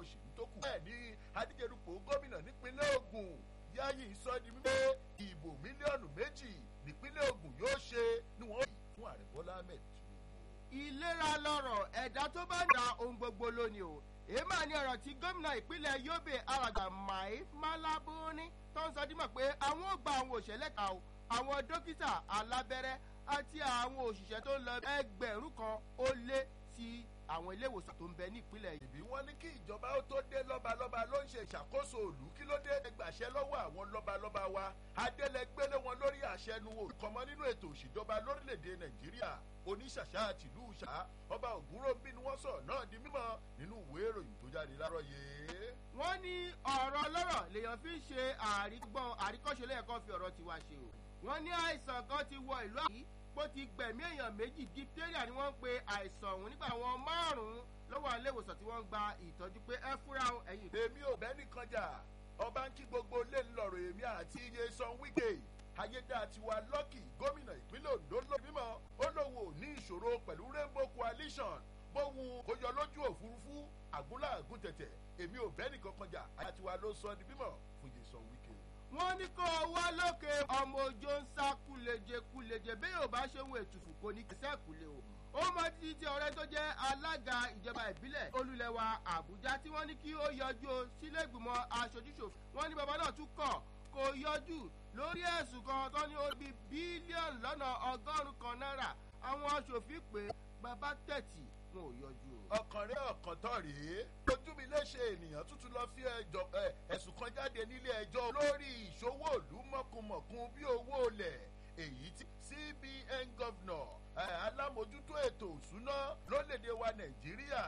òṣèlú tó kù. bẹ́ẹ̀ ni adíjerupò gómìnà nípínlẹ̀ Ògùn Yáyì sọ di wípé ìbò mílíọ̀nù méjì nípínlẹ̀ Ògùn yóò ṣe ni wọ́n yìí fún ààrẹ Bọ́lá Ahmed Tinubu. ìlera lọ́rọ̀ ẹ̀dá tó bá da ohun gbogbo lónìí o èèmà ni ọ̀rọ̀ tí gómìnà ìpínlẹ̀ Yobe alàgbà Mai Malabuni tó ń sọ dímọ̀ pé àwọn ò gba àwọn òṣèlè kan o àwọn dókítà alábẹ́rẹ́ àti àwọn òṣìṣẹ́ tó ń lọ ẹgbẹ̀rún kan ó lé sí àwọn ilé ìwòsàn tó ń bẹ ní ìpínlẹ̀ yìí. ìbí wọn ní kí ìjọba ó tó dé lọ́balọ́ba ló ń ṣe ìṣàkóso òlú kí ló dé gbàṣẹ lọ́wọ́ àwọn lọ́balọ́ba wa adélẹ́gbẹ́lẹ́ wọn lórí àṣẹnu òkànmọ́ nínú ètò òṣìjọba lórílẹ̀‐èdè nàìjíríà oníṣàṣà àtìlú ṣá ọba ògúnròmbí ni wọ́n sọ̀rọ̀ náà di mímọ́ nínú ìwé ìròyìn tó jáde láàárọ̀ yìí. wọ́n ní ọ̀rọ̀ ọlọ́rọ̀ lèèyàn fi ń ṣe àrígbọ́n àríkọ́ṣe lẹ́ẹ̀kan fi ọ̀rọ̀ tiwa ṣe o wọ́n ní àìsàn kan ti wọ ìlú àyí bó ti gbẹ̀mí èèyàn méjì diphtheria ni wọ́n ń pe àìsàn ọ̀hún nígbà àwọn márùn-ún lọ́wọ́ ilé ìwòsàn tí wọ́n ń gba ìtọ́jú pé ẹ fúra ẹ̀yìn. èmi ò bẹ́ẹ̀ nìkan jà ọba ń kí gbogbo lè ń lọ̀rọ̀ èmi àti iye san wíkè ayédátiwa lọ́kì gómìnà ìpínlẹ̀ Ondo ló bímọ ó lóun ò ní ìṣòro pẹ̀lú Rainbow Coalition bóun kò yọ lójú òfurufú àgúnlá àgún tẹ̀tẹ̀ èmi ò bẹ́ẹ̀ nìkan kan jà ayédátiwa ló sọ di bímọ fún iye san wíkè wọ́n ní kó wá lókè ọmọ òjò ń sá kúleje kúleje bí yóò bá ṣe ń wo ètùfù kò ní kẹsẹ́ kúlẹ̀ o. ó mọ títí tí ọ̀rẹ́ tó jẹ́ alága ìjọba ìbílẹ̀ olùlẹ̀wà àbújá tí wọ́n ní kí ó yọjú sílé ìgbìmọ̀ aṣojúṣòfin wọ́n ní bàbá náà tún kọ̀ kó yọjú lórí ẹ̀sùn kan tó ní ó bí bílíọ̀nù lọ́nà ọgọ́rùn-ún kan náírà àwọn aṣòfin pé bàbá tẹ̀tì wọn ò yọjú o. ọkàn rẹ ọkàn tán rèé ojú mi léṣe ènìyàn tuntun lọ fi ẹ̀sùn kan jáde nílé ẹjọ́ lórí ìṣòwò ìlú mọ̀kùmọ̀kùn bí owó olẹ̀ èyí tí CBN governor alámòjútó ètò òṣùná lórílẹ̀‐èdè wa nàìjíríà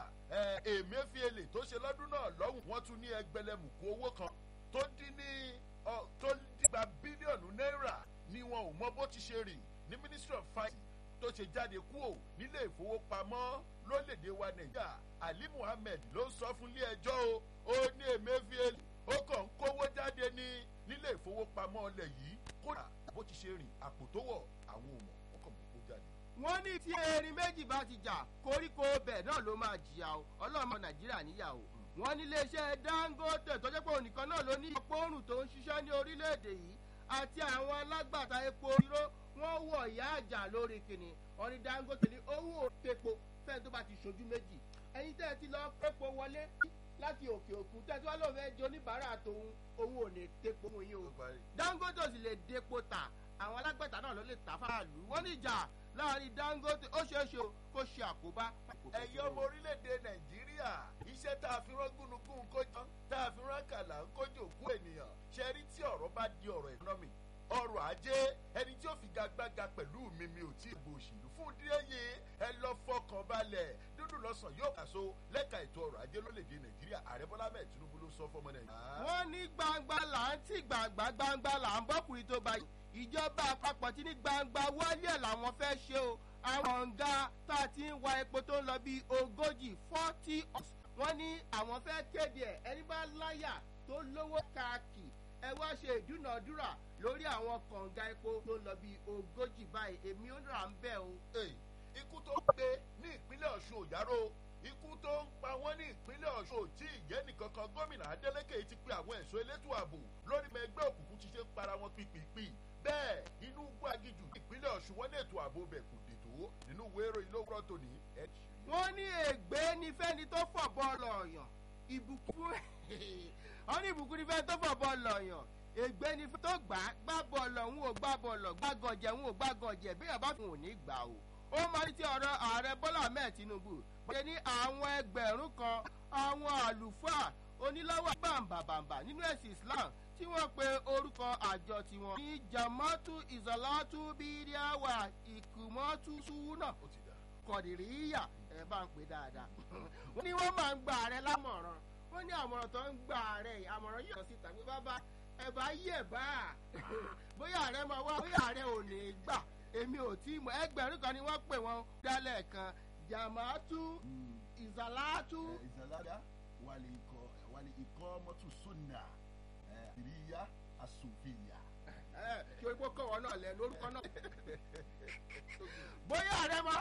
Emefiele tó ṣe lọ́dún náà lọ́hùn wọ́n tún ní ẹgbẹ̀lẹ́mùkú owó kan tó dín ní tó dígba bílíọ̀nù náírà ni wọn ò mọ bó ti ṣe rìn ní ministry of finance tó ṣe jáde kúò nílé ìfowópamọ́ lórílẹ̀‐èdè wa nàìjíríà ali muhammed ló ń sọ fún ilé ẹjọ́ o ó ní Emefiele ó kàn ń kówó jáde ní nílé ìfowópamọ́ ọlẹ̀ yìí kódà bó ti ṣe rìn àpò tó wọ̀ àwọn ò mọ̀ wọ́n kàn mọ̀ kó jáde. wọ́n ní tí erin méjì bá ti jà koríko bẹ̀ náà ló máa jìyà o ọlọ́mọ nàìjíríà níyà o wọ́n ní iléeṣẹ́ dangote tó jẹ́ pé ònìkan náà ló ní ọpọ́rùn tó ń ṣiṣẹ́ ní orílẹ̀-èdè yìí àti àwọn alágbàtà epo irọ́ wọ́n wọ̀ ìyá àjà lórí kìnnì wọ́n ní dangote ní owó epo fẹ́ẹ́ tó bá ti ṣojú méjì ẹ̀yin tẹ́ ẹ ti lọ epo wọlé láti òkè òkun tẹ́ ẹ tí wọ́n lọ́ọ́ fẹ́ jẹ oníbàárà tòun owó ò lè tepo fún yín o dangote ò sì lè depo tà àwọn alágbàtà náà ló lè tà fáàlú wọ́n ní ìjà láàrin dangote ó ṣeé ṣe kó ṣe àkóbá. ẹ̀yin ọmọ orílẹ̀-èdè nàìjíríà iṣẹ́ tá a fi rán gúnugún kójọ tá a fi rán kàlà ń kójò kú ènìyàn ṣe rí tí ọ̀rọ̀ bá di ọ̀rọ̀ economy ọrọ̀ ajé ẹni tí ó fi gagbága pẹ̀lú mi mi ò tí ì gbò òṣèlú fún díẹ̀ yìí ẹ lọ fọkàn balẹ̀ dúdú lọ́sàn yóò kàso lẹ́ka ètò ọrọ̀ ajé lórílẹ̀‐èdè nàìjíríà ààrẹ bọ́lá mẹ́ẹ̀ tinubu ló sọ fọmọ nàìjíríà. wọ́n ní gbangba là ń tí gbangba gbangba là ń bọ́kùnrin tó bá ìjọba àpapọ̀ tí ní gbangba wálé làwọn fẹ́ ṣe o àwọn ọ̀ǹga tá a ti ń wa epo tó ń lọ bíi ogójì forty wọ́n ní àwọn fẹ́ kéde ẹ̀ ẹni bá láyà tó lówó káàkì ẹ wá ṣe ìdúnàdúrà lórí àwọn kànga epo tó ń lọ bí ogójì báyìí èmi ó rà ń bẹ̀ o. ikú tó gbé ní ìpínlẹ̀ ọ̀ṣun òyàrá ikú tó ń pa wọ́n ní ìpínlẹ̀ ọ̀ṣun tí ìjẹ́ nìkan kan gómìnà adeleke ti pe àwọn ẹ̀ṣọ́ elétò ààbò lórí ẹgbẹ́ òkùnkùn ti ṣe ń para wọn pípípí bẹ́ẹ̀ inú gbàgìjù ìpínlẹ̀ ọ̀ṣun wọn lè tó ààbò bẹ̀ kò dètò nínú wéèrò ìlówó tòní. wọ́n ní ègbé ní fẹ́ni tó fọ̀ bọ́ọ̀lù ọ̀yàn ìbùkún wọ́n ní ìbùkún ní fẹ́ni tó fọ̀ bọ́ọ̀lù ọ̀yàn ègbé ni tó gbà gbá bọ́ọ̀lù òun ò gbá bọ́ọ̀lù gbàgànjẹ òun ò gbàgànjẹ bí yàrá fún òní gbà o. ó máa ní ti ọ̀rọ̀ ààrẹ bọ́lá ahmed tinubu bọ́lá ní àwọn ẹgbẹ̀rún kan àwọn àlùfáà oníláwà bàǹbàǹbà nínú ẹ̀sìn islam tí wọ́n pe orúkọ àjọ tiwọn ní jamatu izalatu bíríàwá ìkùmọ́tù súnà kọ̀dìríyà ẹ̀ bá ń pè dáadáa. wọ́n ní wọ́n máa ń gba ààrẹ lámọ̀ràn wọ́n ní àmọ̀ràn tó ń gba ààrẹ àmọ̀ràn yìí lọ síta pé bàbá ẹ bá yẹ̀ bá a bóyá ààrẹ máa wá bóyá ààrẹ ò ní gbà èmi ò tí mọ ẹgbẹ̀rún kan ni wọ́n pè wọ́n dálẹ̀ kan jamatu izalatu. ìzàlára wàlẹ̀ ikọ̀ wàlẹ̀ ikọ̀ mọ́tò sunna ìrìyà asòfìyà. kí o gbọ́ kọ̀ wọ́n náà lẹ́nu orúkọ náà. bóyá ààrẹ máa.